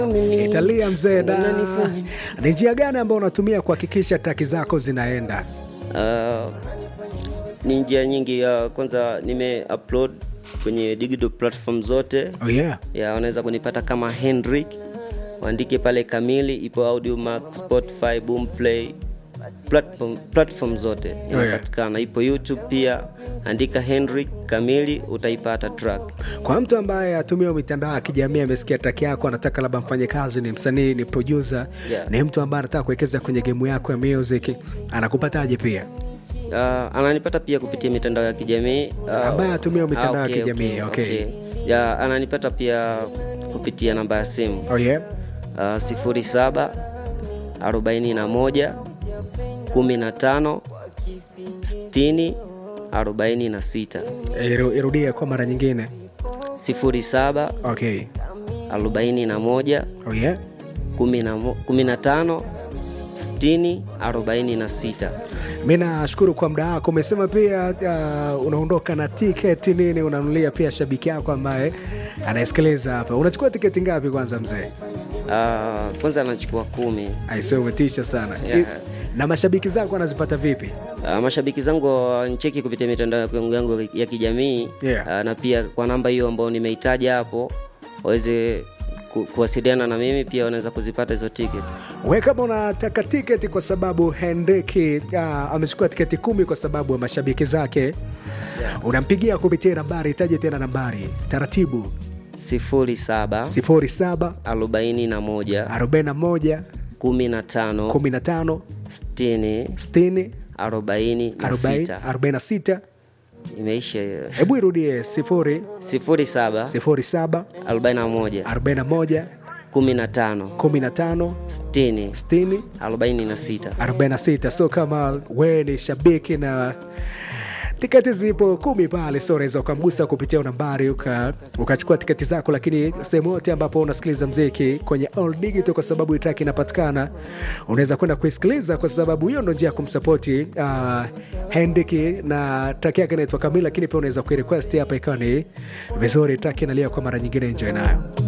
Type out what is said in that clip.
Italia mzee, na Unanifanya. ni njia gani ambayo unatumia kuhakikisha traki zako zinaenda? Uh, ni njia nyingi. Uh, kwanza nime upload kwenye digital platform zote Oh yeah. ya wanaweza kunipata kama Hendrik, waandike pale Kamili, ipo Audiomack, Spotify, Boomplay, platform, platform zote inapatikana. Ipo YouTube pia, andika Hendrik Kamili utaipata track. Kwa mtu ambaye atumia mitandao ya kijamii amesikia traki yako, anataka labda mfanye kazi, ni msanii, ni producer, Yeah. ni mtu ambaye anataka kuwekeza kwenye gemu yako ya music, anakupataje pia? Uh, ananipata pia kupitia mitandao ya kijamii uh, Ambaye hatumii mitandao ya okay, kijamii, okay. Ya, ananipata pia kupitia namba ya simu Oh yeah. uh, 07 41 15 60 46 Iru- Irudie kwa mara nyingine. 07 Okay. 41 Oh yeah. 15 60 46 Mi nashukuru kwa muda wako. Umesema pia uh, unaondoka na tiketi nini, unanulia pia shabiki yako ambaye anasikiliza hapa. Unachukua tiketi ngapi kwanza mzee? uh, kwanza anachukua kumi Aise, umetisha sana. Yeah. I- Na mashabiki zako wanazipata vipi? Uh, mashabiki zangu wancheki kupitia mitandao yangu yangu ya kijamii Yeah. uh, na pia kwa namba hiyo ambayo nimeitaja hapo waweze ku, kuwasiliana na mimi pia wanaweza kuzipata hizo tiketi. We kama unataka tiketi kwa sababu Hendriki uh, amechukua tiketi kumi kwa sababu ya mashabiki zake unampigia kupitia nambari, itaje tena nambari taratibu, 07 07 41 41 15 15 60 60 46 46. imeisha hiyo. Hebu irudie 0 07 07 41 41 15 15 60 60 46 46. So kama wewe ni shabiki na tiketi zipo kumi pale, so unaweza ukamgusa kupitia nambari uka- ukachukua tiketi zako, lakini sehemu yote ambapo unasikiliza mziki kwenye all digital, kwa sababu hii track inapatikana, unaweza kwenda kuisikiliza, kwa sababu hiyo ndo njia ya kumsapoti uh, Hendiki na track yake inaitwa Kamili, lakini pia unaweza kuirequest hapa ikawa ni vizuri. Track inalia kwa mara nyingine, enjoy nayo.